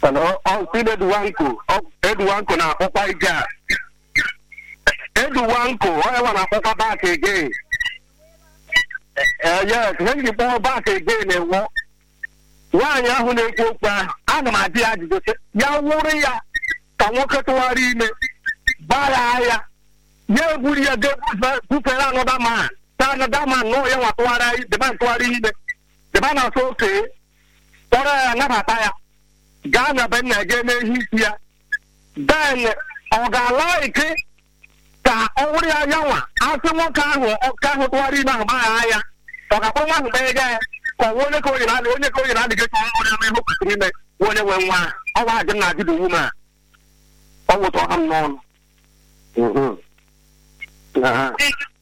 eduwanko eduwanko na-akpọkwa ije a eduwanko onye nwa na-akpọkwa back again ee yes ihe nji kpọọ back again ewo nwaanyị ahụ na-ekwu okwu ahụ ana m adị ya ajụjụ sị ya wụrụ ya ka nwoke tụwara ime gbara ya ya eburu ya bufere anọda man ta anọda man nọ ya nwa tụwara deba ntụgharị ime deba na asọ oke kpọrọ ya nabata ya gaa na be nna ga n'ehi isi ya then ọ ga-ala ike ka ọ wụrụ ya ya nwa asị nwoke ahụ ọka ahụ tụgharị ime ahụ gbagha ya ọ ga-akpọrọ nwa ahụ kpee ga ya ka ọ onye ka onye na onye ka onye na-adịghị ka ọhụrụ ya ihe kwesịrị ime onye nwe nwa ọ bụ ajụ na adịdị wu ma ọ wụtọ ha m n'ọnụ